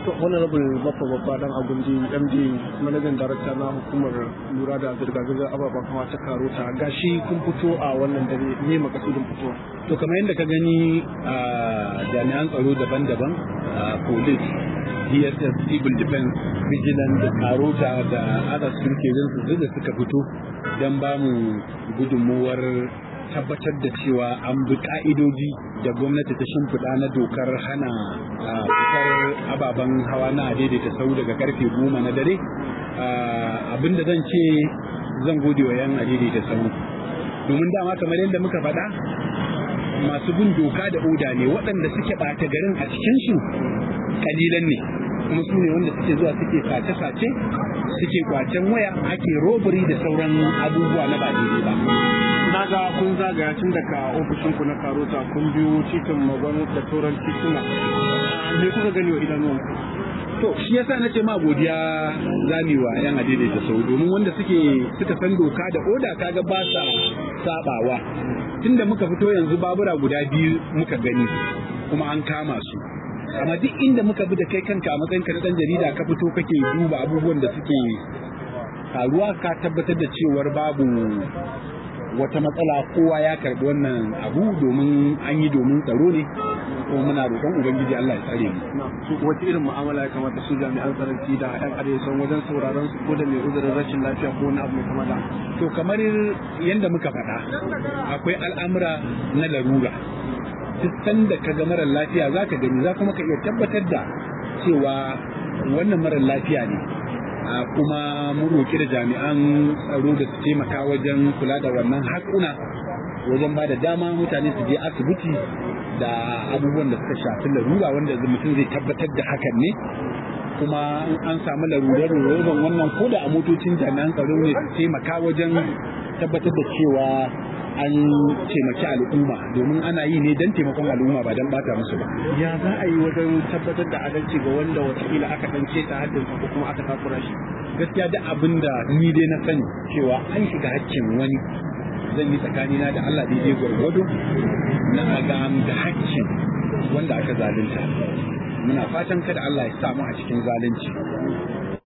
to honorable baffa babba dan agundi md manajan darakta na hukumar lura da zirga-zirgar ababen hawa ta karota gashi kun fito a wannan dare ne makasudin fitowa to kamar yadda ka gani a jami'an tsaro daban-daban a police dss civil defense vigilance da karota da other security agencies da suka fito don ba mu gudunmuwar tabbatar da cewa an bi ka'idoji da gwamnati ta shimfiɗa na dokar hana fitar ababen hawa na daidaita sau daga karfe goma na dare abinda zan ce zan gode wa yan daidaita sau domin dama kamar yadda muka faɗa masu bin doka da oda ne waɗanda suke ɓata garin a cikinsu kalilan ne kuma su ne wanda suke zuwa suke sace-sace suke kwacen waya ake robbery da sauran abubuwa na ba daidai ba na ga kun zagaya tun daga ofishinku na karota kun biyo titin magon da sauran tituna me kuka gani wa idanuwan to shi yasa nace ma godiya zamewa yan adaidaita sau domin wanda suke suka san doka da oda kaga ba sa sabawa tunda muka fito yanzu babura guda biyu muka gani kuma an kama su amma duk inda muka bi da kai kanka a matsayinka na dan jarida ka fito kake duba abubuwan da suke faruwa ka tabbatar da cewar babu wata matsala kowa ya karbi wannan abu domin an yi domin tsaro ne ko muna roƙon ubangiji Allah ya tsare mu wata irin mu'amala ya kamata su jami'an tsaronci da yan arewa wajen sauraron su ko da mai uzurin rashin lafiya ko wani abu mai kama da to kamar yadda muka faɗa akwai al'amura na larura duk sanda ka ga marar lafiya za ka gani za kuma ka iya tabbatar da cewa wannan marar lafiya ne kuma mun roƙi da jami'an tsaro da su taimaka wajen kula da wannan haƙuna wajen ba da dama mutane su je asibiti da abubuwan da suka shafi larura wanda mutum zai tabbatar da hakan ne kuma an samu larurar roban wannan ko da a motocin jami'an tsaro ne su taimaka wajen tabbatar da cewa an taimaki al'umma domin ana yi ne don taimakon al'umma ba don bata musu ba. Ya za a yi wajen tabbatar da adalci ga wanda watakila aka dan ta haddin ko kuma aka takura shi. Gaskiya duk abin da ni dai na sani cewa an shiga haƙƙin wani zan yi tsakanina da Allah daidai gwargwado na ga da haƙƙin wanda aka zalunta. Muna fatan kada Allah ya samu a cikin zalunci.